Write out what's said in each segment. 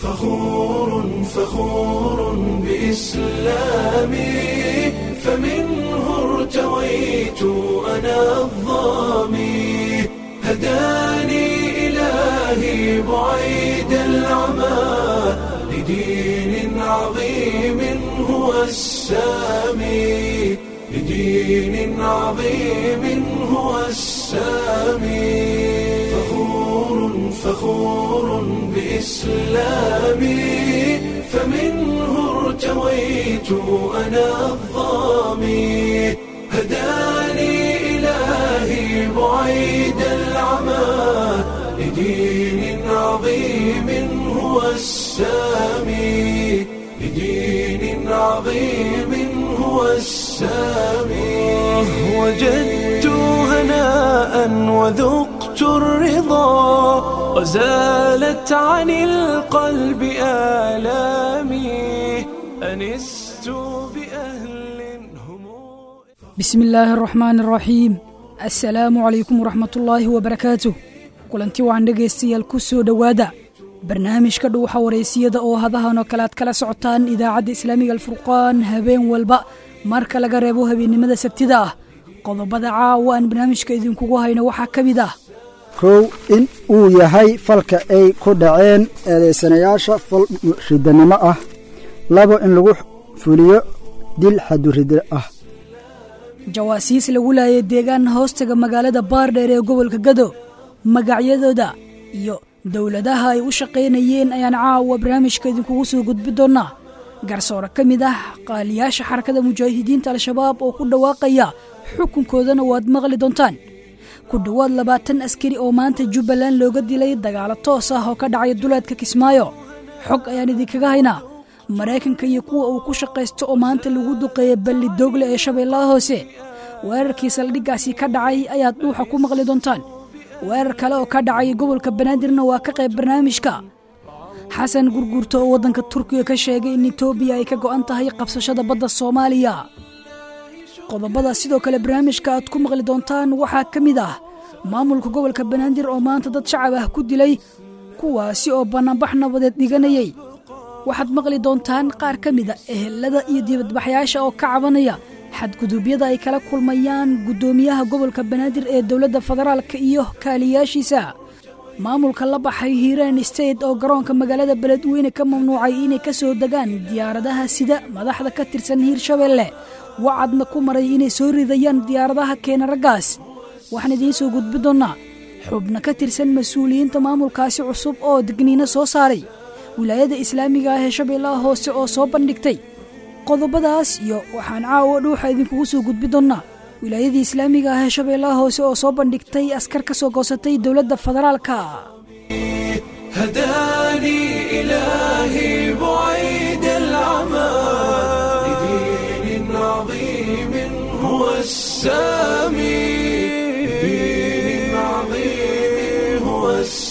فخور فخور بإسلامي فمنه ارتويت أنا الظامي هداني إلهي بعيد العمى لدين عظيم هو السامي لدين عظيم هو السامي فخور فخور بإسلامي فمنه ارتويت أنا الظامي هداني إلهي بعيد العمى لدين عظيم هو السامي لدين عظيم هو السامي وجدت هناء وذقت الرضا وزالت عن القلب آلامي أنست بأهل هم bismi illaahi araxmaan araxiim assalaamu calaykum waraxmatullaahi wabarakaatuh kulanti wacan dhegaystayaal ku soo dhowaada barnaamijka dhuuxa wareysiyada oo hadahan oo kale aad kala socotaan idaacadda islaamiga alfurqaan habeen walba marka laga reebo habeennimada sabtida ah qodobada caawa aan barnaamijka idinkugu hayno waxaa ka mid ah kow in uu yahay falka ay ku dhaceen eedaysanayaasha fal ridanimo ah labo in lagu fuliyo dil xadurida ah jawaasiis lagu laayay deegaan hoostaga magaalada baardheer ee gobolka gado magacyadooda iyo dowladaha ay u shaqaynayeen ayaan caawa barnaamijka idinkugu soo gudbi doonnaa garsoore ka mid ah qaaliyaasha xarakada mujaahidiinta al-shabaab oo ku dhawaaqaya xukunkoodana waad maqli doontaan ku dhowaad labaatan askari oo maanta jubbaland looga dilay dagaalo toos ah oo ka dhacay duleedka kismaayo xog ayaan idinkaga haynaa maraykanka iyo kuwa uu ku shaqaysto oo maanta lagu duqeeya balli doogle ee shabeellaha hoose weerarkii saldhiggaasi ka dhacay ayaad dhuuxa ku maqli doontaan weerar kale oo ka dhacay gobolka banaadirna waa ka qayb barnaamijka xasan gurguurto oo waddanka turkiga ka sheegay in etoobiya ay ka go'an tahay qabsashada badda soomaaliya qodobada sidoo kale barnaamijka aad ku maqli doontaan waxaa ka mid ah maamulka gobolka banaadir oo maanta dad shacab ah ku dilay kuwaasi oo bannaanbax nabadeed dhiganayay waxaad maqli doontaan qaar ka mida ehelada iyo dibadbaxyaasha oo ka cabanaya xadguduubyada ay kala kulmayaan guddoomiyaha gobolka banaadir ee dowladda federaalka iyo kaaliyaashiisa maamulka la baxay hiiraan state oo garoonka magaalada beledweyne ka mamnuucay inay ka soo degaan diyaaradaha sida madaxda ka tirsan hiirshabeelle wacadna ku maray inay soo ridayaan diyaaradaha keena raggaas waxaan idiin soo gudbi doonnaa xubno ka tirsan mas-uuliyiinta maamulkaasi cusub oo digniino soo saaray wilaayada islaamiga ah ee shabeellaha hoose oo soo bandhigtay qodobadaas iyo waxaan caawa dhuuxa idinkugu soo gudbi doonnaa wilaayadii islaamiga ah ee shabeellaha hoose oo soo bandhigtay askar ka soo goosatay dowladda federaalka هداني إلهي بعيد العمى لدين عظيم هو السامي لدين عظيم هو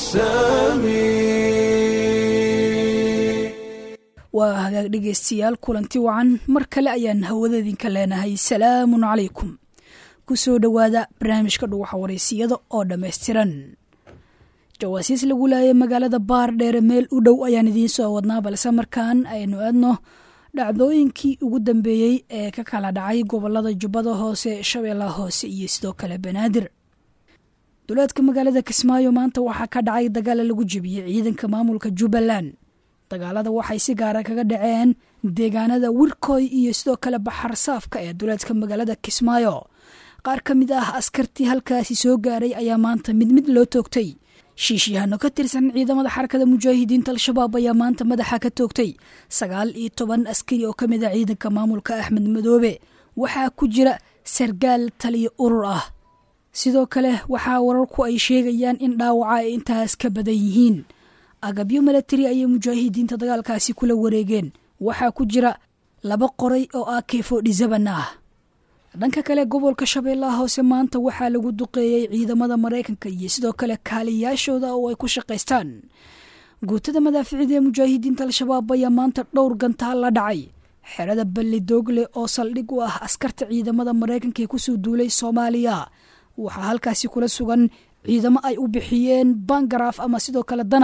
السامي waa hagaag dhegaystayaal kulanti wacan mar kale ayaan hawada idinka leenahay salaamun calaykum ku soo dhowaada barnaamijka dhuuxa wareysiyada oo dhammaystiran jawaasiis lagu laayay magaalada baardheere meel u dhow ayaan idiin soo wadnaa balse markaan aynu aadno dhacdooyinkii ugu dambeeyey ee ka kala dhacay gobolada jubbada hoose shabeellaha hoose iyo sidoo kale banaadir duleedka magaalada kismaayo maanta waxaa ka dhacay dagaala lagu jebiyey ciidanka maamulka jubbaland dagaalada waxay si gaara kaga dhaceen deegaanada wirkoy iyo sidoo kale baxar saafka ee duleedka magaalada kismaayo qaar ka mid ah askartii halkaasi soo gaaray ayaa maanta mid mid loo toogtay shiishyahanno ka tirsan ciidamada xarakada mujaahidiinta al-shabaab ayaa maanta madaxa ka toogtay sagaal iyo toban askari oo ka mid ah ciidanka maamulka axmed madoobe waxaa ku jira sargaal taliyo urur ah sidoo kale waxaa wararku ay sheegayaan in dhaawaca ay intaas ka badan yihiin agabyo milatari ayay mujaahidiinta dagaalkaasi kula wareegeen waxaa ku jira laba qoray oo ah keefodhisaban ah dhanka kale gobolka shabeellaha hoose maanta waxaa lagu duqeeyey ciidamada maraykanka iyo sidoo kale kaaliyaashooda oo ay ku shaqaystaan guutada madaaficida ee mujaahidiinta al-shabaab ayaa maanta dhowr gantaal la dhacay xerada balli doogle oo saldhig u ah askarta ciidamada maraykanka ee kusoo duulay soomaaliya waxaa halkaasi kula sugan ciidamo ay u bixiyeen bangaraaf ama sidoo kale danab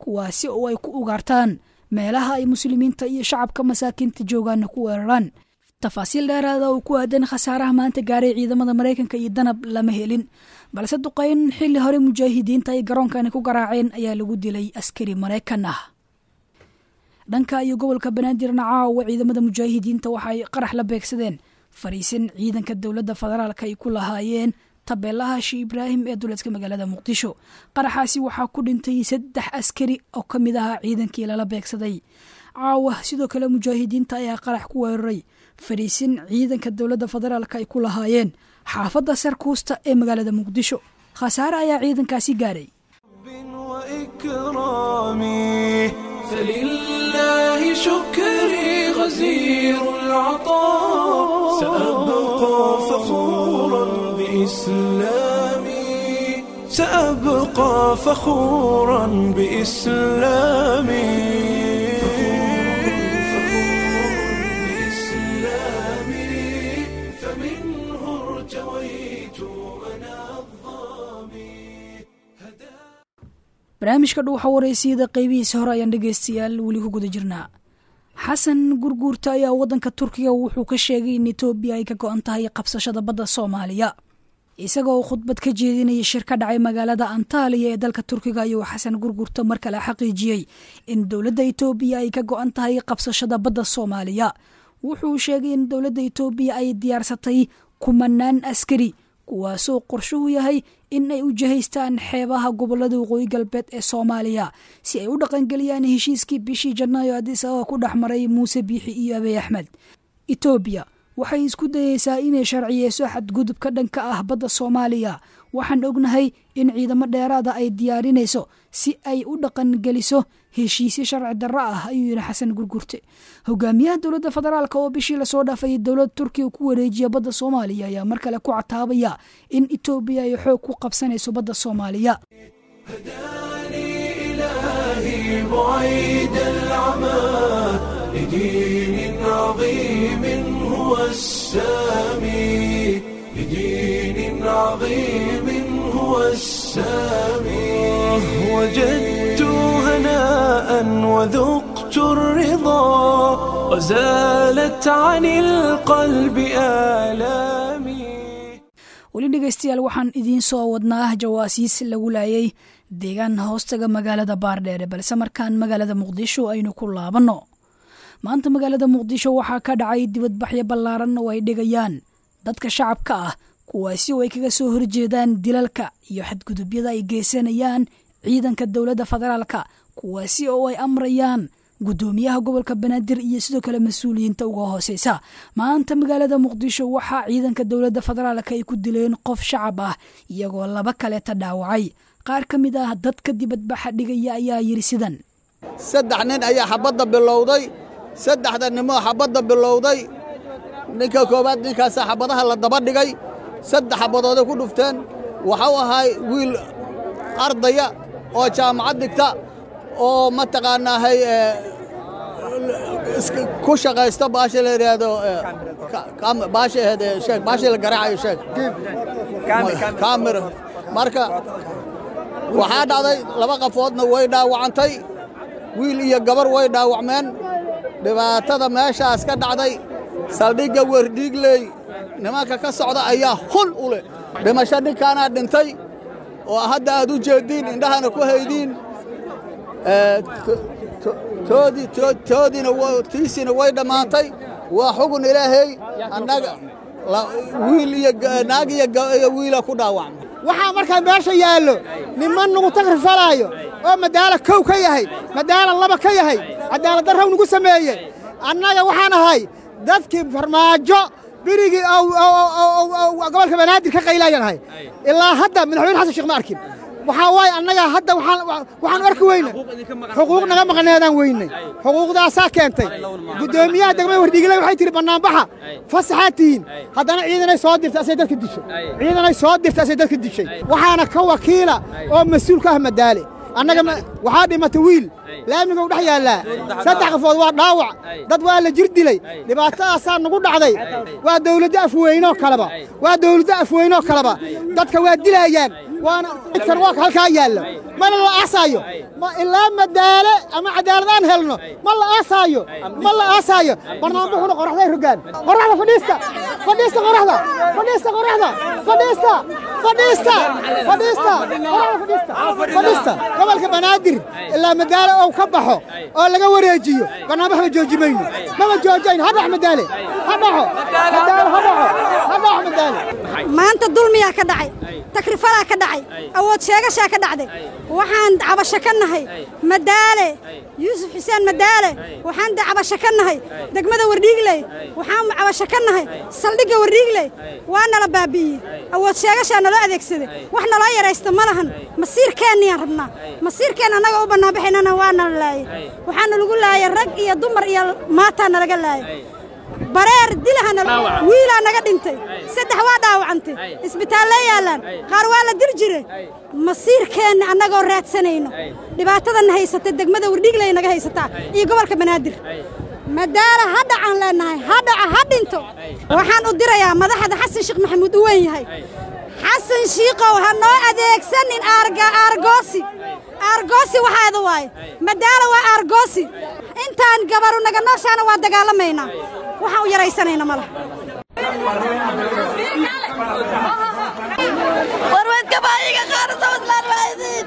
kuwaasi oo ay ku ugaartaan meelaha ay muslimiinta iyo shacabka masaakiinta joogaana ku weeraraan tafaasiil dheeraada oo ku aadan khasaaraha maanta gaaray ciidamada maraykanka iyo danab lama helin balse duqayn xilli hore mujaahidiinta ay garoonkani ku garaaceen ayaa lagu dilay askari maraykan ah dhanka iyo gobolka banaadirna caawa ciidamada mujaahidiinta waxa ay qarax la beegsadeen fariisin ciidanka dowladda federaalka ay ku lahaayeen tabeelaha shi ibraahim ee duleedka magaalada muqdisho qaraxaasi waxaa ku dhintay saddex askari oo ka mid ahaa ciidankii lala beegsaday caawa sidoo kale mujaahidiinta ayaa qarax ku weeraray fariisin ciidanka dowladda federaalka ay ku lahaayeen xaafadda sarkuusta ee magaalada muqdisho khasaare ayaa ciidankaasi gaaray وإكرامي فلله شكري غزير العطاء سأبقى فخورا بإسلامي سأبقى فخورا بإسلامي بإسلامي فمنه ارتويت أنا الظامي barnaamijka dhuuxa waraysiyada qeybihiisa hore ayaan dhegaystayaal weli ku guda jirnaa xasan gurguurta ayaa waddanka turkiga wuxuu ka sheegay in etoobiya ay ka go-an tahay qabsashada badda soomaaliya isagoo uu khudbad ka jeedinaya shir ka dhacay magaalada antaaliya ee dalka turkiga ayuu xasan gurguurta mar kale xaqiijiyey in dowladda etoobiya ay ka go-an tahay qabsashada badda soomaaliya wuxuu sheegay in dowladda etoobiya ay diyaarsatay kumanaan askari kuwaasoo qorshuhu yahay in ay u jihaystaan xeebaha gobolada waqooyi galbeed ee soomaaliya si ay u dhaqangeliyaan heshiiskii bishii janaayo adis ababa ku dhex maray muuse biixi iyo abiy axmed etoobiya waxay isku dayeysaa inay sharciyeyso xadgudubka dhanka ah badda soomaaliya waxaan ognahay in ciidamo dheeraada ay diyaarinayso si ay u dhaqangeliso heshiisyo sharci darro ah ayuu yidhi xasan gurgurte hogaamiyaha dowladda federaalk oo bishii lasoo dhaafay dowladda turkiga ku wareejiya badda soomaaliya ayaa mar kale ku cataabaya in etoobiya ay xoog ku qabsanayso badda soomaaliya هداني إلهي بعيد العمى لدين عظيم هو السامي لدين عظيم هو السامي وجدت هناء وذقت الرضا وزالت عن القلب آلامي weli dhegaystayaal waxaan idiin soo wadnaa jawaasiis lagu laayay deegaan hoostaga magaalada baardheere balse markaan magaalada muqdisho aynu ku laabanno maanta magaalada muqdisho waxaa ka dhacay dibadbaxyo ballaaran oo ay dhigayaan dadka shacabka ah kuwaasi oo ay kaga soo horjeedaan dilalka iyo xadgudubyada ay geysanayaan ciidanka dowladda federaalka kuwaasi oo ay amrayaan guddoomiyaha gobolka banaadir iyo sidoo kale mas-uuliyiinta uga hooseysa maanta magaalada muqdisho waxaa ciidanka dowladda federaalka ay ku dileen qof shacab ah iyagoo laba kaleeta dhaawacay qaar ka mid ah dadka dibadbaxa dhigaya ayaa yidhi sidan saddex nin ayaa xabadda bilowday saddexda nimoo xabadda bilowday ninka koowaad ninkaasaa xabadaha la daba dhigay saddex xabadooday ku dhufteen waxau ahay wiil ardaya oo jaamacad dhigta oo mataqaanaahay ku shaqaysta baasha la yidhaahdo baasha ahayd sheeg baashii la garaacayo sheeg kaamir marka waxaa dhacday laba qafoodna way dhaawacantay wiil iyo gabar way dhaawacmeen dhibaatada meeshaas ka dhacday saldhigga werdhiigley nimanka ka socda ayaa hul u leh dhimasho ninkaanaa dhintay oo hadda aad u jeediin indhahana ku haydiin toodiina tiisiina way dhammaantay waa xugun ilaahay annaga wiil iyo naag iyo wiila ku dhaawacma waxaa markaa meesha yaallo niman nugu tagrifalaayo oo madaala kow ka yahay madaala laba ka yahay cadaaladdarraw nugu sameeye annaga waxaan ahay dadkii farmaajo berigii gobolka banaadir ka qaylaayaan ahay ilaa hadda madaxweyne xasan sheekh ma arkin waxaa waaye annaga hadda waxaan arki weyne xuquuq naga maqneedaan weynay xuquuqdaasaa keentay guddoomiyaha degmada wardhiigile waxay tihi bannaanbaxa fasaxaad tihiin haddana ciidanay soo dirtay asay dadka dishay ciidanay soo dirtay asay dadka dishay waxaana ka wakiila oo mas-uul ka ah madaale annaga waxaa dhimatay wiil laamiga u dhex yaallaa saddex qafood waa dhaawac dad waa la jir dilay dhibaatadaasaa nagu dhacday waa dawladdo afweynoo kaleba waa dawladdo afweynoo kaleba dadka waa dilaayaan waana idkan waa halkaa yaallo mana la aasaayo ma ilaa madaale ama cadaalad aan helno ma la aasaayo ma la aasaayo barnaamijkuna qoraxday rogaan qoraxda fadhiista fadhiista qoraxda fadhiista qoraxda fadhiista fadhiista fadhiista qoraxda fadhiista fadhiista gobolka banaadir ilaa madaale oo ka baxo oo laga wareejiyo barnaamij ma jooji mayno mama joojayno ha dhax madaale ha dhaxo madaale ha dhaxo ha dhaxo madaale maanta dulmiyaa ka dhacay takrifalaa ka dhacay awood sheegashaa ka dhacday waxaan cabasho ka nahay madaale yuusuf xuseen madaale waxaan cabasho ka nahay degmada wardhiigley waxaan cabasho ka nahay saldhigga wardhiigley waa nala baabi'iyey awood sheegashaa naloo adeegsaday wax naloo yaraysta ma lahan masiirkeenniyaan rabnaa masiirkeen annaga u bannaanbaxaynana waa nala laayay waxaana lagu laayay rag iyo dumar iyo maataa nalaga laayay bareer dilahana wiilaa naga dhintay saddex waa dhaawacantay isbitaallee yaallaan qaar waa la dir jiray masiirkeenna annagoo raadsanayno dhibaatadanna haysata degmada wardhiigley naga haysataa iyo gobolka banaadir madaala ha dhacaan leennahay ha dhaco ha dhinto waxaan u dirayaa madaxda xasan sheekh maxamuud u weyn yahay xasan shiikow ha noo adeegsanin aargoosi aargoosi waxaada waaye madaala waa aargoosi intaan gabaru naga nooshaana waa dagaalamaynaa waxaan u yaraysanayna ma laha warweedka baayiga qaara sawdlaan waaidin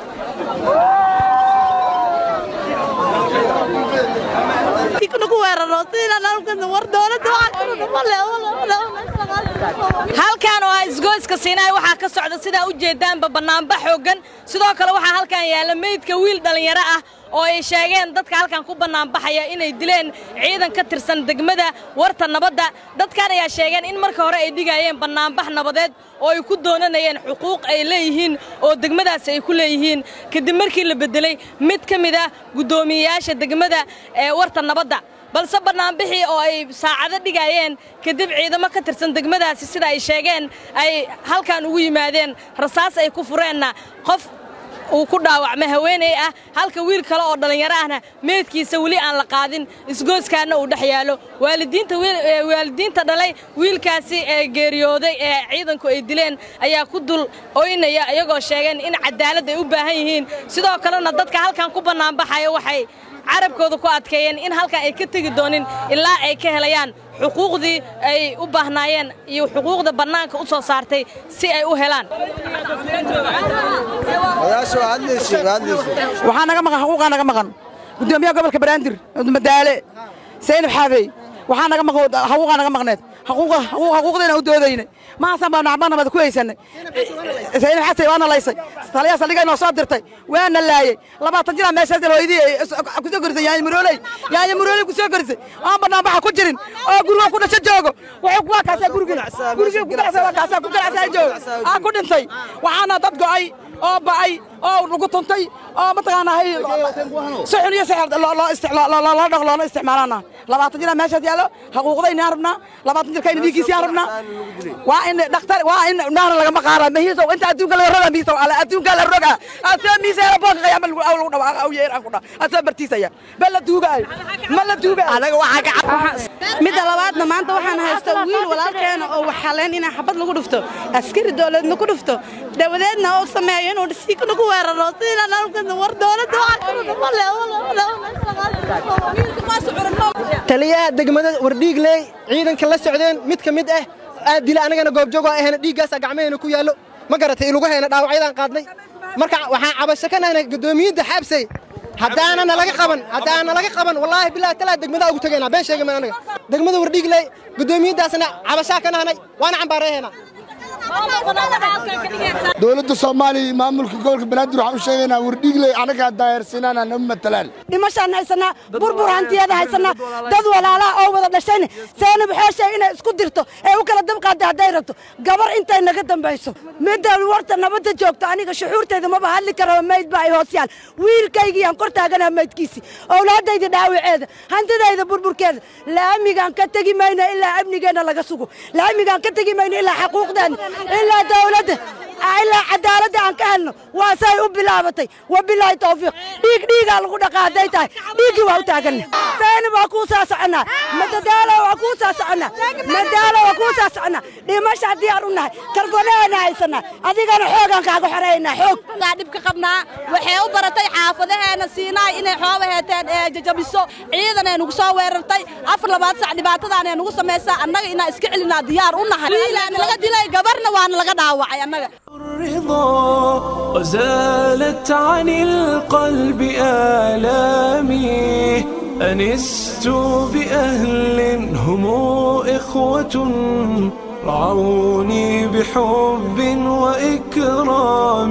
ku weeraro sidaan war dowladda halkan oo ah isgoyska siinaay waxaa ka socda sidaa u jeedaanba bannaanba xooggan sidoo kale waxaa halkan yaalla meydka wiil dhallinyaro ah oo ay sheegeen dadka halkan ku bannaanbaxaya inay dileen ciidan ka tirsan degmada warta nabadda dadkan ayaa sheegeen in marka hore ay dhigayeen bannaanbax nabadeed oo ay ku doonanayeen xuquuq ay leeyihiin oo degmadaasi ay ku leeyihiin kadib markii la beddelay mid ka mid ah guddoomiyeyaasha degmada ee warta nabadda balse bannaanbixii oo ay saacado dhigayeen kadib ciidamo ka tirsan degmadaasi sida ay sheegeen ay halkan ugu yimaadeen rasaas ay ku fureenna qof uu ku dhaawacmay haweeney ah halka wiil kale oo dhallinyaro ahna meedkiisa weli aan la qaadin isgooskaana uu dhex yaallo waalidiinta waalidiinta dhalay wiilkaasi ee geeriyooday ee ciidanku ay dileen ayaa ku dul oynaya iyagoo sheegeen in cadaalad ay u baahan yihiin sidoo kalena dadka halkan ku bannaanbaxaya waxay carabkooda ku adkeeyeen in halkan ay ka tegi doonin ilaa ay ka helayaan xuquuqdii ay u baahnaayeen iyo xuquuqda bannaanka u soo saartay si ay u helaan waxaa naga maqan xuquuqaa naga maqan gudoomiyaha gobolka banaadir madaale saynab xaabey waxaa naga maqan xuquuqaa naga maqneed xuquuqdeena u doodayna mahaasaan baa nacbanamada ku haysanay saynab xasay waana laysay taliyaa saldhiga inoo soo dirtay waana laayey labaatan jiraa meeshaas hooyadii kusoo korisay yaanya murooley yaanya murooley kusoo korisay aan banaanbaxa ku jirin oo guriga ku dhasho joogo wuxuu waa kaasaa gurigii gurigii ku dhacsa waa kaasaa ku ganacsaa joogo aa ku dhintay waxaana dad go'ay oo ba'ay oo lagu tuntay oo mataqaanaa si xun iyo si loo dhaq loona isticmaalana labaatan jiraa meeshaas yaallo xuquuqdaynaan rabnaa labaatan jirkayna dhiiggiisiyaan rabnaa waa in dhakhtar waa in naana lagama qaara mahiiso inta adduunka laga roga miisa ala adduunka la roga asoo miisa boonka qayaama lagu lagu dhawaaqa aw yeer aan ku dhaa asoo bartiisaya bal la duugaayo ma la duugaayo anaga waxaa ka midda labaadna maanta waxaan haysta wiil walaalkeena oo waxaleen inaa xabad lagu dhufto askari dowladna ku dhufto dawadeedna oo sameeyo inuu dhisiikana ku weeraro sidaan halkan war dowladda taliyaha degmada wardhiigley ciidanka la socdeen mid ka mid ah aad dila anagana goobjoog oo ahayna dhiiggaasaa gacmaheena ku yaallo ma garatay ilugaheena dhaawacyadaan qaadnay marka waxaan cabasho ka nahnay gudoomiyadda xaabsay haddaanana laga qaban haddaana laga qaban wallaahi bilahi talaa degmadaa ugu tegaynaa been sheegay anaga degmada wardhiigley gudoomiyaddaasna cabashaa ka nahnay waana cambaareeheena dowladda soomaaliya iyo maamulka gobolka banaadir waxaan u sheegaynaa wardhiigley anagaa daayarsinaan nama matalaan dhimashaan haysanaa burbur hantiyada haysanaa dad walaalaha oo wada dhashayna saanab xooshay inay isku dirto ee u kala dabqaada hadday rabto gabar intay naga dambayso midda warta nabadda joogto aniga shuxuurtayda maba hadli karo mayd baa ay hoos yaal wiilkaygiyaan kor taaganaa maydkiisii owlaadayda dhaawaceeda hantidayda burburkeeda laamigaan ka tegi mayno ilaa amnigeenna laga sugo laamigaan ka tegi mayno ilaa xaquuqdeena ilaa dawladda ilaa cadaaladda aan ka helno waa say u bilaabatay wabilaahi tawfiiq dhiig dhiigaa lagu dhaqaa hadday tahay dhiiggii waa u taaganna saynab waa kuu soo soconnaa madadaalo waa kuu soo soconnaa madaalo waa kuu soo soconnaa dhimasha diyaar u nahay targoleena haysanaa adigana xoogaan kaaga xoreynaa xoog gaa dhib ka qabnaa waxay u baratay xaafadaheena siinaay inay xooba heeteen ee jajabiso ciidan ay nugu soo weerartay afar labaad sac dhibaatadaan ay nugu samaysaa annaga inaan iska celinaa diyaar u nahay wiilaana laga dilay gabarna waana laga dhaawacay annaga الرضا وزالت عن القلب آلامي أنست بأهل هم إخوة رعوني بحب وإكرام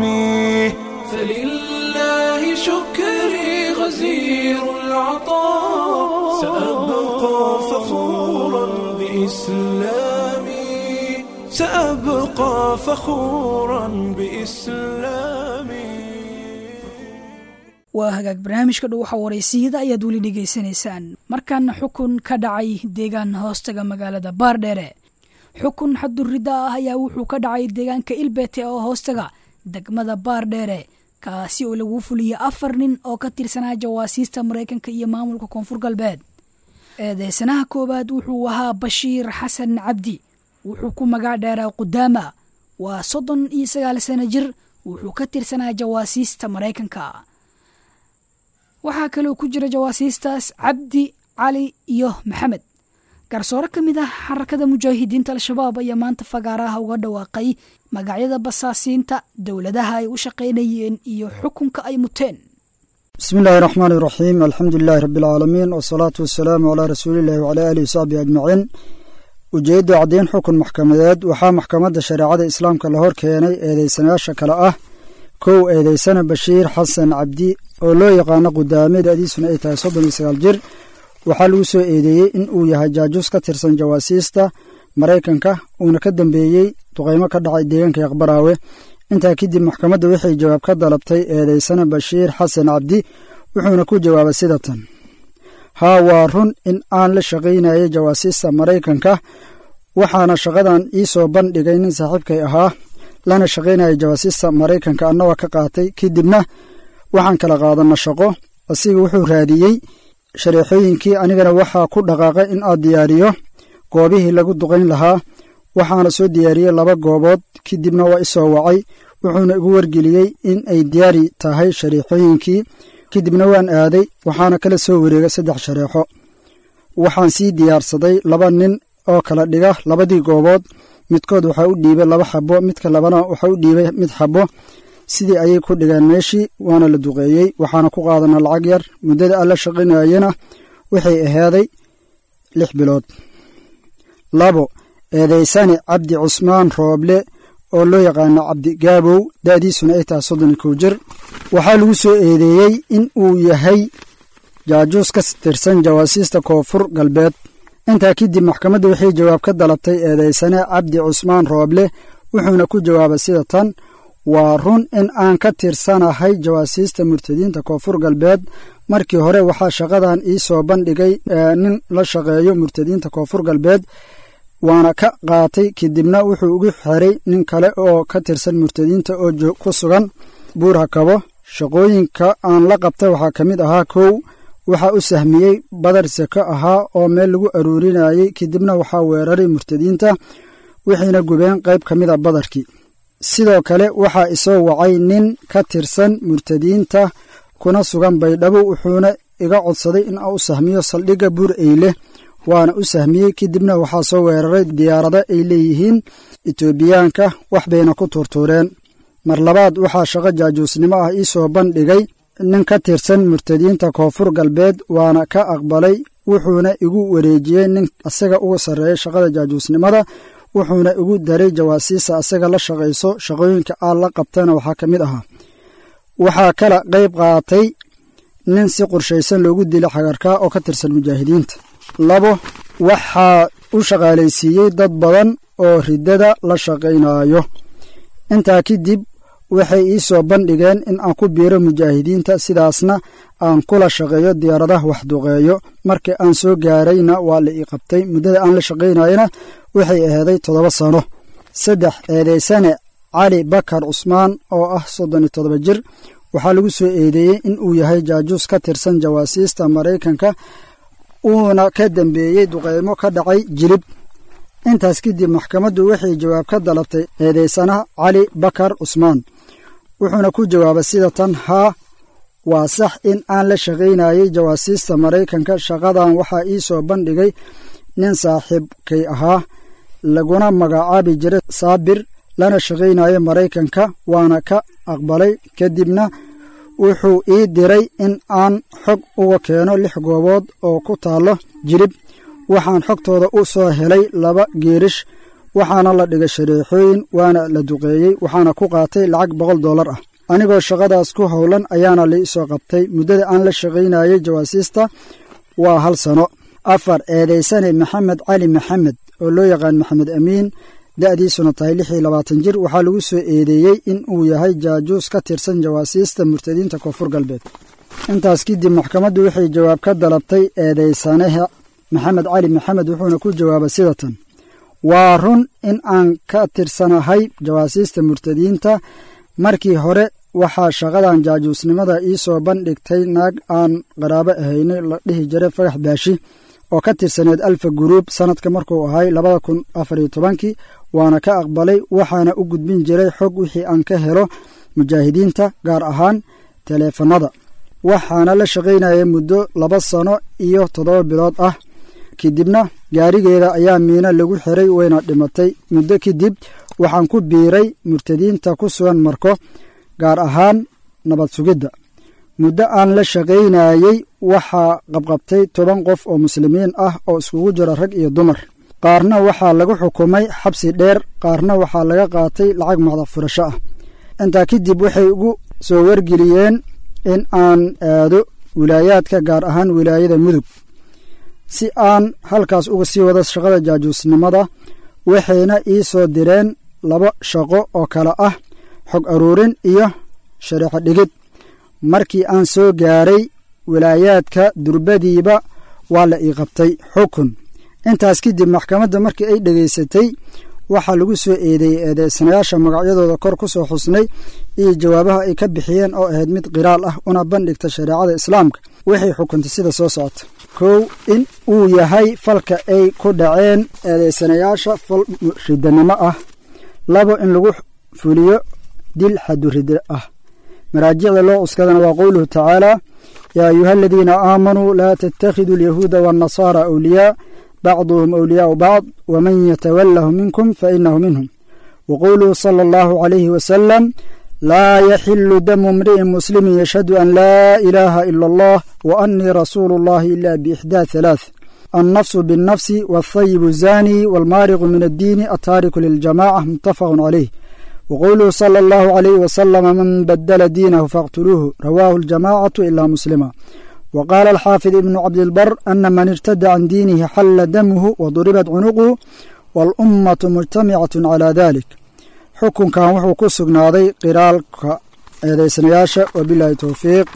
فلله شكري غزير العطاء سأبقى فخورا بإسلامي سأبقى فخورا بإسلامي waa hagaag barnaamijka dhuwaxa waraysiyada ayaad weli dhegaysanaysaan markaana xukun ka dhacay deegaan hoostaga magaalada baardheere xukun xadurridda ah ayaa wuxuu ka dhacay deegaanka ilbete oo hoostaga degmada baardheere kaasi oo lagu fuliyey afar nin oo ka tirsanaa jawaasiista maraykanka iyo maamulka koonfur galbeed eedeysanaha koowaad wuxuu ahaa bashiir xasan cabdi wuxuu ku magac dheeraa qudaama waa soddon iyo sagaal sano jir wuxuu ka tirsanaa jawaasiista maraykanka waxaa kaloo ku jira jawaasiistaas cabdi cali iyo maxamed garsoore ka mid ah xarakada mujaahidiinta al-shabaab ayaa maanta fagaaraha uga dhawaaqay magacyada basaasiinta dowladaha ay u shaqaynayeen iyo xukunka ay muteen bismi illaahi raxmaani raxiim alxamdu lilaahi rabbi alcaalamiin wasalaatu wasalaamu calaa rasuulillahi wacalaa aalihi wasaxbihi ajmaciin ujeedda caddeyn xukun maxkamadeed waxaa maxkamadda shareecada islaamka la hor keenay eedeysanayaasha kale ah kow eedeysana bashiir xasan cabdi oo loo yaqaano qudaame da'diisuna ay tahay soddon iyo sagaal jir waxaa lagu soo eedeeyey in uu yahay jaajuus ka tirsan jawaasiista maraykanka uuna ka dambeeyey duqaymo ka dhacay deegaanka yaqbaraawe intaa kadib maxkamadda waxay jawaab ka dalabtay eedeysana bashiir xasan cabdi wuxuuna ku jawaabay sida tan haa waa run in aan la shaqaynayay jawaasiista maraykanka waxaana shaqadan ii soo bandhigay nin saaxiibkay ahaa lana shaqaynayay jawaasiista maraykanka annagoo ka qaatay kadibna waxaan kala qaadanna shaqo asiga wuxuu raadiyey shareexooyinkii anigana waxaa ku dhaqaaqay in aad diyaariyo goobihii lagu duqayn lahaa waxaana soo diyaariyey laba goobood kadibna waa isoo wacay wuxuuna igu wargeliyey in ay diyaari tahay shareexooyinkii kadibna waan aaday waxaana kala soo wareegay saddex shareexo waxaan sii diyaarsaday laba nin oo kala dhiga labadii goobood midkood waxaa u dhiibay laba xabo midka labana waxaa u dhiibay mid xabo sidii ayay ku dhigeen meeshii waana la duqeeyey waxaana ku qaadana lacag yar muddada aan la shaqaynayena waxay ahaaday lix bilood labo eedeysane cabdi cusmaan rooble oo loo yaqaano cabdi gaabow da'diisuna ay tahay soddon iyo kow jir waxaa lagu soo eedeeyey in uu yahay jaajuus ka tirsan jawaasiista koonfur galbeed intaa kadib maxkamadda waxay jawaab ka dalabtay eedeysane cabdi cusmaan rooble wuxuuna ku jawaabay sida tan waa run in aan ka tirsanahay jawaasiista murtadiinta koonfur galbeed markii hore waxaa shaqadan ii soo bandhigay nin la shaqeeyo murtadiinta koonfur galbeed waana ka qaatay kadibna wuxuu ugu xiray nin kale oo ka tirsan murtadiinta oo ku sugan buurha kabo shaqooyinka aan la qabtay waxaa ka mid ahaa kow waxaa u sahmiyey badar seko ahaa oo meel lagu aruurinayey kadibna waxaa weeraray murtadiinta waxayna gubeen qayb ka mid a badarkii sidoo kale waxaa isoo wacay nin ka tirsan murtadiinta kuna sugan baydhabo wuxuuna iga codsaday in aan u sahmiyo saldhigga buur eyle waana u sahmiyey kadibna waxaa soo weeraray diyaarado ay leeyihiin etoobiyaanka wax bayna ku tuurtuureen mar labaad waxaa shaqo jaajuusnimo ah ii soo bandhigay nin ka tirsan murtadiinta koonfur galbeed waana ka aqbalay wuxuuna igu wareejiyey nin asaga uga sarreeya shaqada jaajuusnimada wuxuuna igu daray jawaasiista asaga la shaqayso shaqooyinka aan la qabtana waxaa ka mid ahaa waxaa kala qayb qaatay nin si qorshaysan loogu dilay xagarkaa oo ka tirsan mujaahidiinta labo waxaa u shaqaalaysiiyey dad badan oo riddada la shaqaynayo intaa kadib waxay ii soo bandhigeen in aan ku biiro mujaahidiinta sidaasna aan kula shaqeeyo diyaaradaha waxduqeeyo markii aan soo gaarayna waa la ii qabtay muddada aan la shaqaynayana waxay ahaaday toddoba sano saddex eedeysane cali bakar cusmaan oo ah soddon iyo toddoba jir waxaa lagu soo eedeeyey in uu yahay jaajuus ka tirsan jawaasiista maraykanka uuna ka dembeeyey duqeymo ka dhacay jilib intaas kadib maxkamaddu waxay jawaab ka dalabtay eedaysanaha cali bakar cusmaan wuxuuna ku jawaabay sida tan haa waa sax in aan la shaqaynayay jawaasiista maraykanka shaqadan waxaa ii soo bandhigay nin saaxiibkay ahaa laguna magacaabi jiray saabir lana shaqaynayo maraykanka waana ka aqbalay kadibna wuxuu ii diray in aan xog uga keeno lix goobood oo ku taallo jilib waxaan xogtooda u soo helay laba geerish waxaana la dhigay shareexooyin waana la duqeeyey waxaana ku qaatay lacag boqol dollar ah anigoo shaqadaas ku howlan ayaana lai soo qabtay muddada aan la shaqaynayay jawaasiista waa hal sano afar eedaysane maxamed cali maxamed oo loo yaqaan maxamed amiin da'diisuna tahay lix iyo labaatan jir waxaa lagu soo eedeeyey in uu yahay jaajuus ka tirsan jawaasiista murtadiinta koonfur galbeed intaas kadib maxkamaddu waxay jawaab ka dalabtay eedaysanaha maxamed cali maxamed wuxuuna ku jawaabay sida tan waa run in aan ka tirsanahay jawaasiista murtadiinta markii hore waxaa shaqadan jaajuusnimada ii soo bandhigtay naag aan qaraabo ahaynay la dhihi jiray fagax baashi oo ka tirsaneed alfa guruub sannadka markuu ahay labada kun afariyo tobankii waana ka aqbalay waxaana u gudbin jiray xog wixii aan ka helo mujaahidiinta gaar ahaan taleefannada waxaana la shaqaynayay muddo laba sano iyo toddoba bilood ah kadibna gaarigeeda ayaa miino lagu xiray wayna dhimatay muddo kadib waxaan ku biiray murtadiinta ku sugan marko gaar ahaan nabad sugidda muddo aan la shaqaynayey waxaa qabqabtay toban qof oo muslimiin ah oo iskugu jira rag iyo dumar qaarna waxaa lagu xukumay xabsi dheer qaarna waxaa laga qaatay lacag macda furasho ah intaa kadib waxay ugu soo wargeliyeen in aan aado wilaayaadka gaar ahaan wilaayada mudug si aan halkaas uga sii wado shaqada jaajuusnimada waxayna ii soo direen laba shaqo oo kale ah xog aruurin iyo shareexo dhigid markii aan soo gaaray wilaayaadka durbadiiba waa la ii qabtay xukun intaas kadib maxkamadda markii ay dhegaysatay waxaa lagu soo eedeeyey eedeysanayaasha magacyadooda kor ku soo xusnay iyo jawaabaha ay ka bixiyeen oo ahayd mid qiraal ah una bandhigta shareecada islaamka waxay xukuntay sida soo socota kow in uu yahay falka ay ku dhaceen eedeysanayaasha fal ridanimo ah labo in lagu fuliyo dil xadurida ah maraajicda loo cuskadana waa qowluhu tacaala yaa ayuha aladiina aamanuu laa tattakhiduu alyahuuda waannasaara awliyaa bacduhum awliyaau bacd waman yatawalahu minkum fainahu minhum waqowluhu sala allahu calayhi wasalam laa yaxilu damu imri'in muslimin yashhadu an laa ilaaha ila allah wa annii rasuulu allahi ila biixdaa halaath annafsu binnafsi waathayibu zaani waalmaariqu min addiini attaariku liljamaca muttafaqun calayh wqowluhu sala allahu calayhi wasalama man badala diinahu faqtuluuhu rawaahu aljamacatu ilaa muslima wa qaala alxaafid ibnu cabdilbar ana man irtada can diinihi xalla damuhu waduribat cunuquhu waalummatu mujtamicatu calaa dalik xukunkan wuxuu ku sugnaaday qiraalka eedeysanayaasha wabilaahi towfiiq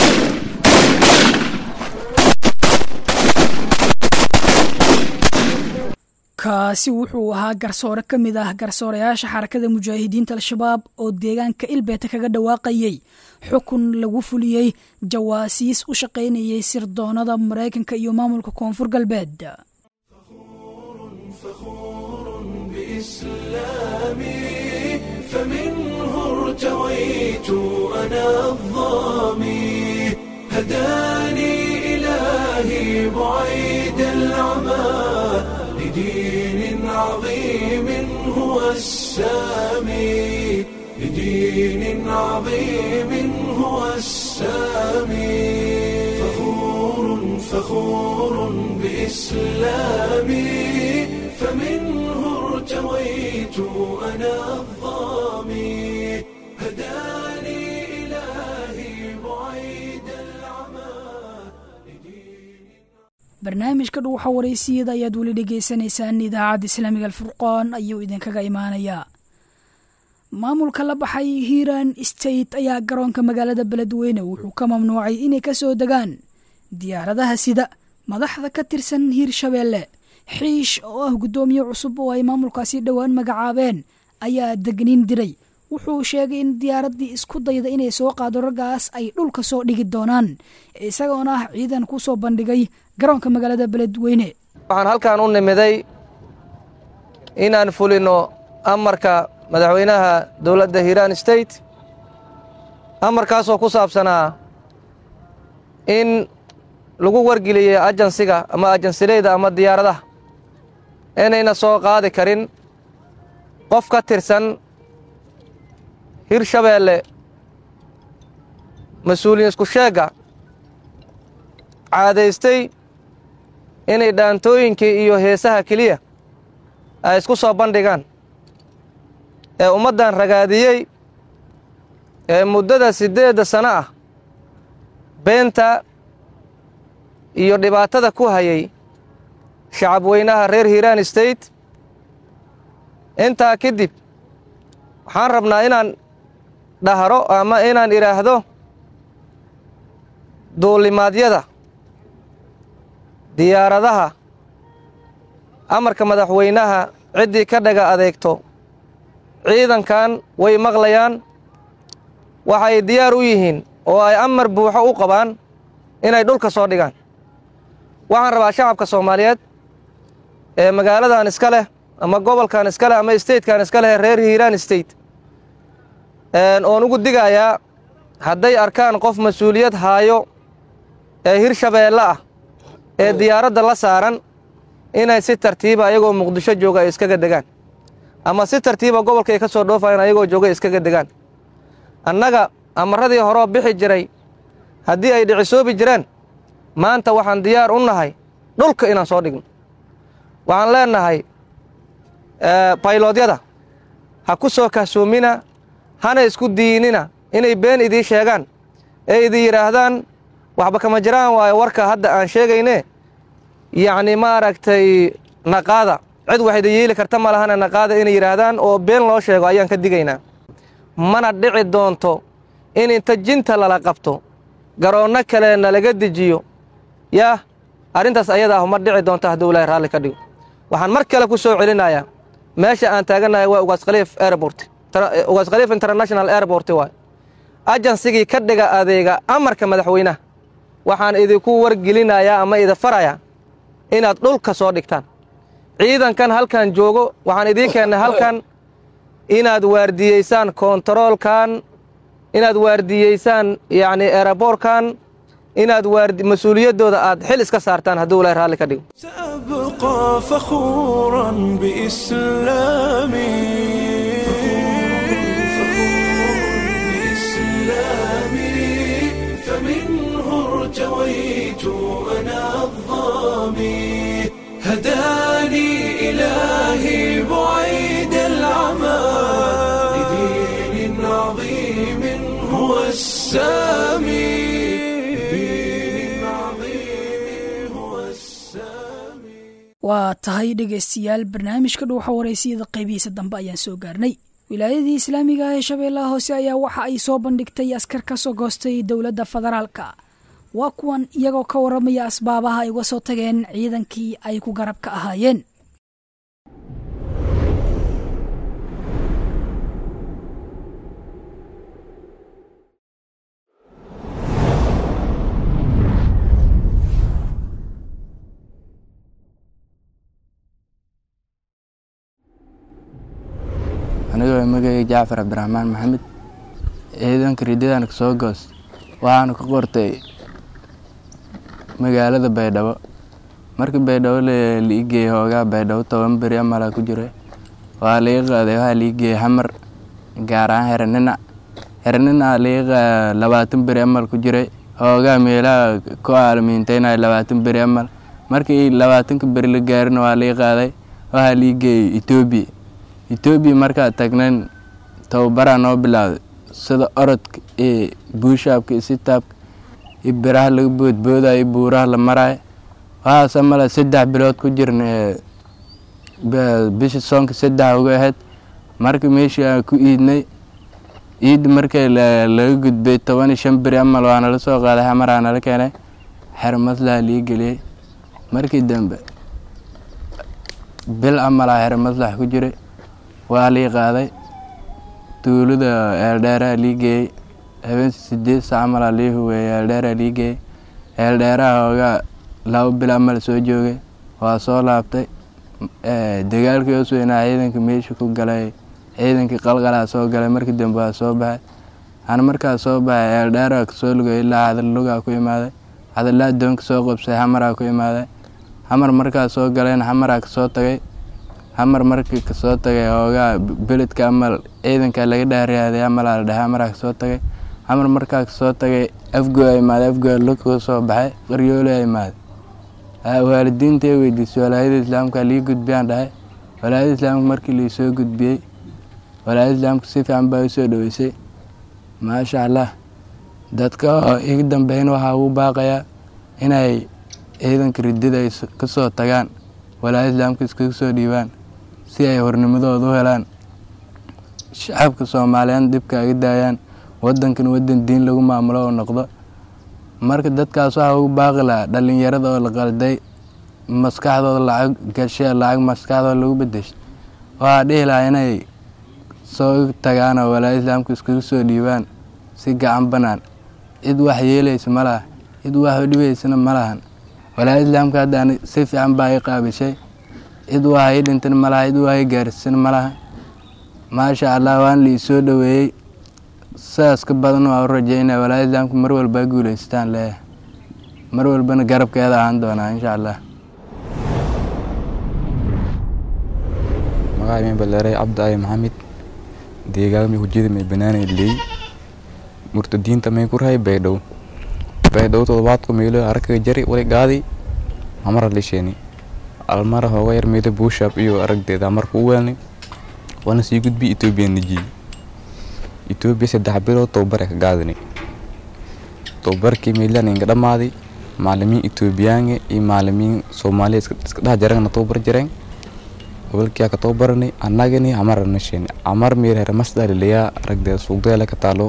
kaasi wuxuu ahaa garsoore ka mid ah garsoorayaasha xarakada mujaahidiinta al-shabaab oo deegaanka ilbeeta kaga dhawaaqayey xukun lagu fuliyey jawaasiis u shaqaynayay sirdoonada maraykanka iyo maamulka koonfur galbeed لدين عظيم هو السامي لدين عظيم هو السامي فخور فخور بإسلامي فمنه ارتويت أنا الظامي هداني إلهي بعيد barnaamijka dhuuxa waraysiyada ayaad weli dhegaysanaysaan idaacadda islaamiga alfurqaan ayuu idinkaga imaanayaa maamulka la baxay hiiran state ayaa garoonka magaalada beledweyne wuxuu ka mamnuucay inay ka soo degaan diyaaradaha sida madaxda ka tirsan hiirshabeelle xiish oo ah guddoomiye cusub oo ay maamulkaasi dhowaan magacaabeen ayaa degniin diray wuxuu sheegay in diyaaraddii isku dayda inay soo qaado raggaas ay dhulka soo dhigi doonaan isagoona ah ciidan ku soo bandhigay garoonka magaalada beledweyne waxaan halkan u nimiday inaan fulino amarka madaxweynaha dowladda hiiraan state amarkaasoo ku saabsanaa in lagu wargeliyey ajansiga ama ajansileyda ama diyaaradaha inayna soo qaadi karin qof ka tirsan hirshabeelle mas-uuliyiin isku sheegga caadaystay inay dhaantooyinkii iyo heesaha keliya ay isku soo bandhigaan ee ummaddan ragaadiyey ee muddada siddeedda sano ah beenta iyo dhibaatada ku hayay shacab weynaha reer hiiraan state intaa kadib waxaan rabnaa inaan dhahro ama inaan idhaahdo duulimaadyada diyaaradaha amarka madaxweynaha ciddii ka dhaga adeegto ciidankan way maqlayaan waxay diyaar u yihiin oo ay amar buuxo u qabaan inay dhulka soo dhigaan waxaan rabaa shacabka soomaaliyeed ee magaaladan iska leh ama gobolkan iska leh ama statekan iska leh reer hiiraan state oon ugu digayaa hadday arkaan qof mas-uuliyad haayo ee hirshabeelle ah ee diyaaradda la saaran inay si tartiiba ayagoo muqdisho jooga ay iskaga degaan ama si tartiiba gobolka ay ka soo dhoofayaan ayagoo jooga ay iskaga degaan annaga amaradii horeo bixi jiray haddii ay dhicisoobi jireen maanta waxaan diyaar u nahay dhulka inaan soo dhigno waxaan leennahay bayloodyada ha ku soo kahsoomina hana isku diinina inay been idii sheegaan ee idin yidhaahdaan waxba kama jiraan waayo warka hadda aan sheegayne yacni maaragtay naqaada cid wax idin yeeli karta ma lahana naqaada inay yidhaahdaan oo been loo sheego ayaan ka digaynaa mana dhici doonto in inta jinta lala qabto garoonno kale nalaga dejiyo yaah arrintaas ayada ah ma dhici doonto hadduu ilaahay raalli ka dhigo waxaan mar kale ku soo celinayaa meesha aan taagannahay waa ugaas khaliif airport ugaas khaliif international airport waay ajansigii ka dhiga adeega amarka madaxweynaha waxaan idinku wargelinayaa ama idin farayaa inaad dhulka soo dhigtaan ciidankan halkan joogo waxaan idiin keennay halkan inaad waardiyeysaan kontaroolkan inaad waardiyeysaan yacni eraboorkan inaad waardi mas-uuliyaddooda aad xil iska saartaan hadduu ilaahay raalli ka dhigo أبقى فخورا بإسلامي بإسلامي فمنه ارتويت أنا الظامي هداني إلهي بعيد العمى لدين عظيم هو السامي لدين عظيم هو السامي waa tahay dhegaystayaal barnaamijka dhuuxa waraysiyada qaybihiisa dambe ayaan soo gaarnay wilaayadii islaamiga ah ee shabeellaha hoose ayaa waxa ay soo bandhigtay askar ka soo goostay dowladda federaalka waa kuwan iyagoo ka warramaya asbaabaha ay uga soo tageen ciidankii ay ku garabka ahaayeen anigoo magayga jacfar cabdiraxmaan maxamed ciidanka ridadan kasoo goos waxaana ka qortay magaalada baydhabo markii baydhabo lii geeyey hoogaa baydhabo toban beri amalaa ku jira waa lii qaaday waxaa lii geeyey xamar gaar ahaan hereninac hereninac lii labaatan beri amal ku jiray hoogaa meelaha ku aalamiinteynaya labaatan beri amal markii labaatanka beri la gaarina waa lii qaaday waxaa lii geeyey etoobiya etoobiya markaa tagnayn tababaraa noo bilowday sida orodka iyo buushaabka iyo sitaabka iyo biraha laga boodboodayo iyo buuraha la maraayo waxaase male saddex bilood ku jirna bishii soonka saddex uga ahayd marka meeshii aan ku iidnay iidda markii laga gudbay toban iyo shan beri amal waa nala soo qaaday xamaraa nala keenay xer maslaha lii geliyey markii dambe bil amalaa xer maslax ku jiray waa lii qaaday tuulada eeldheeraha lii geeyey habeen sideed saac malaa lii huweeyey eeldheeraha lii geeyey eeldheeraha hoogaa laba bil amal soo joogay waa soo laabtay dagaalkii hoos weynaa ciidanka meesha ku galay ciidankii qalqalaa soo galay markii dambe waa soo baxay ana markaa soo baxay eeldheeraha kasoo lugay ilaa cadallugaa ku imaaday cadallaa doonka soo qabsay xamaraa ku imaaday xamar markaa soo galeen xamaraa kasoo tagay xamar markii kasoo tagay hoogaa beledka amal ciidanka laga dhaariyaaday amalaa la dhahay xamaraa kasoo tagay xamar markaa kasoo tagay afgoo imaaday afgoo lugkuu soo baxay qaryoolaa imaaday waalidiinta weydiisay walaayada islaamka lii gudbiyaan dhahay walaayada islaamka markii liisoo gudbiyey walaayada islaamka si fiican baa usoo dhoweysay maasha allah dadka oo iga dambeyn waxaa ugu baaqayaa inay ciidanka ridida ay kasoo tagaan walaayada islaamka iskaga soo dhiibaan si ay hornimadooda u helaan shacabka soomaaliyeed dhibka aga daayaan wadankan wadan diin lagu maamulo oo noqdo marka dadkaas waxaa ugu baaqi lahaa dhalinyarada oo la qalday maskaxdooda lacag gashee lacag maskaxdooda lagu bedeshay waxaa dhihi lahaa inay soo tagaan oo walaayada islaamka iskaga soo dhiibaan si gacan banaan cid wax yeelaysa ma laha cid wax u dhibaysana ma lahan walaayada islaamka hadda si fiican baa i qaabishay cid wax ii dhintan ma laha cid wax ii gaarsiisan ma laha maasha allah waan lii soo dhoweeyey sidaas ka badan waa u rajeynaya walaayada islaamka mar walba guuleystaan leeyahay mar walbana garabkeeda ahaan doonaa insha allah magaca min baleeray cabdi ali maxamed deegaanka may hujada may banaanay leey murtadiinta may ku rahay baydhow baydhow todobaadku meelo aragkaga jari wali gaadi amara lisheeni almara hooga yar meelo buushab iyo aragdeeda amarka u weelnay waana sii gudbi etoobiya nijiy etoobiya saddex bilood tobabare ka gaadinay tobabarkii meelaan inga dhammaaday maalimiin etoobiyaange iyo maalimiin soomaaliya iska dhex jarangna tobabar jareen gobolkiyaa ka tobabaranay annagani amara nasheeni amar meel here masdalilaya aragdeeda suugdeela ka taalo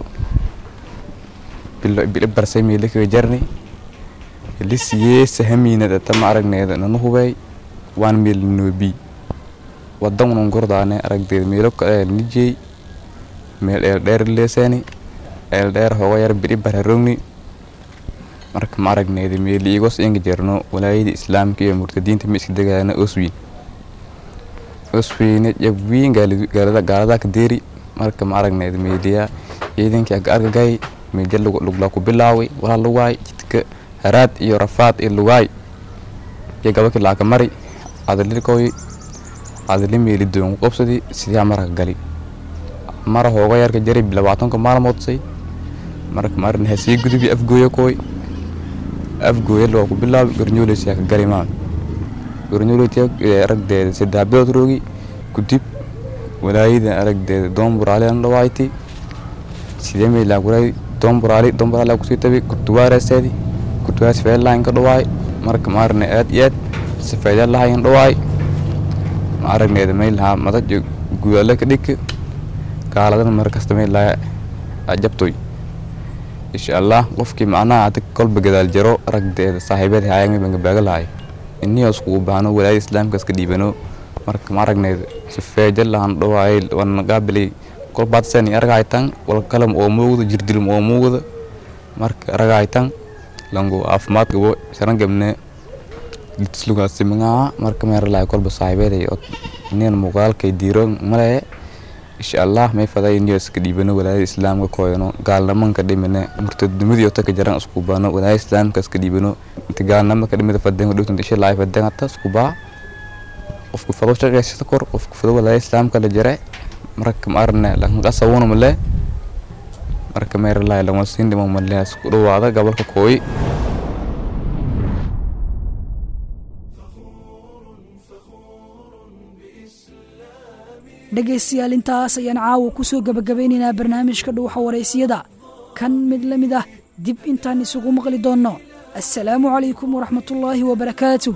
bili barsay meele kaga jarnay lisiyee sahamiinada tama aragneeda nanu hubay waan meel noobi wadan unan gordaane aragdeeda meelo nijey meel eeldheer leeseeni eeldheer hooga yar bidhi bararogni marka ma aragneeda meeli igos inga jarno walaayada islaamka iyo murtadiinta ma iska degaana oswiin oswiine jabwiin gaalada ka deeri marka ma aragneeda meeliya ciidankii aga argagay meeja luglaa ku bilaaway walaa lugaay jidka haraad iyo rafaad iyo lugaay iyo gabakii laaka mari adalikoy adali meeli doon ku qabsadi sidii marka gali mara hooga yarka jari labaatanka maalmoodsay marka marin hasii gudubi afgooya kooy afgooya waa ku bilaabi gornyooleysiyaa ka gali maa gornyooleytiya aragdeeda saddex bilood roogi kudib walaayada aragdeeda doon buraaliyan dhawaaytay sidee meelaa kuray doon buraali doon buraali kusii tabi kurtuwaareseedi kurtuwaas feelaan ka dhawaay marka maarne aad iyo aad sifeedya lahayan dhawaay ma aragneeda meelahaa madaj gudaale ka dhigka gaaladana mar kasta meelaha jabtoy insha allah qofkii macnaha adig kolba gadaal jaro aragdeeda saaxiibeed haayang bangabaaga lahay inii iskugu baahno walaayada islaamka iska dhiibano marka ma aragneeda sifeeja lahan dhawaay wana qaabilay kolbaadsen argaytan walkalam oo muugda jirdilm oo muugda marka aragaytan lango caafimaad gabo sharan gabne litislugaasimangaa marka meeralahay kolba saaxiibeeday nin muuqaalkay diiro malee insha allah may faday inio iska dhiibano walaayada islaamka kooyano gaalnamanka dhimine murtadnimadii oo taka jaran isku baano walaayada islaamka iska dhiibano inta gaalnama ka dhimida fadeen dhowtanta isha laay fadeen hata isku baa qofku fado shaqeysata kor qofku fado walaayada islaamka la jare marka ma arne lanqasawuna male marka meeralahay lanwasiin dhimo male isku dhawaada gobolka kooyi dhegaystayaal intaas ayaan caawa ku soo gebagabeynaynaa barnaamijka dhuuxa waraysiyada kan mid la mid ah dib intaan isugu maqli doonno assalaamu calaykum waraxmatullaahi wabarakaatu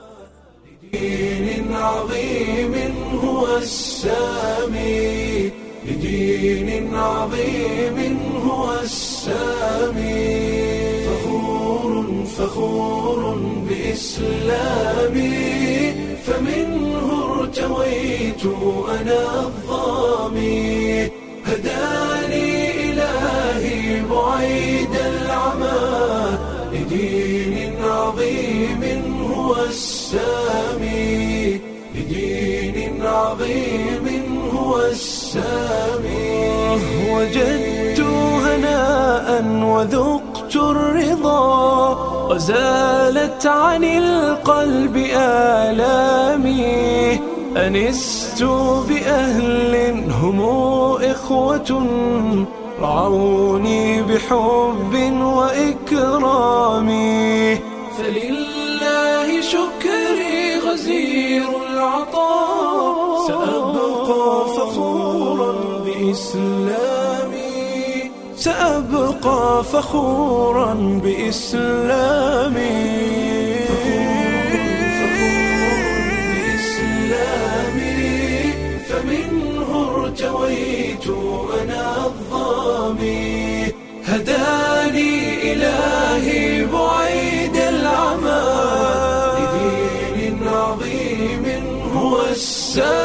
دين عظيم هو السامي لدين عظيم هو السامي فخور فخور بإسلامي فمنه ارتويت أنا الظامي هدى السامي لدين عظيم هو السامي وجدت هناء وذقت الرضا وزالت عن القلب آلامي أنست بأهل هم إخوة رعوني بحب وإكرام فلله شكري غزير العطاء سأبقى فخورا بإسلامي سأبقى فخورا بإسلامي بإسلامي فمنه ارتويت أنا الظامي هداني إلهي بعيد العمى لدين عظيم هو السامي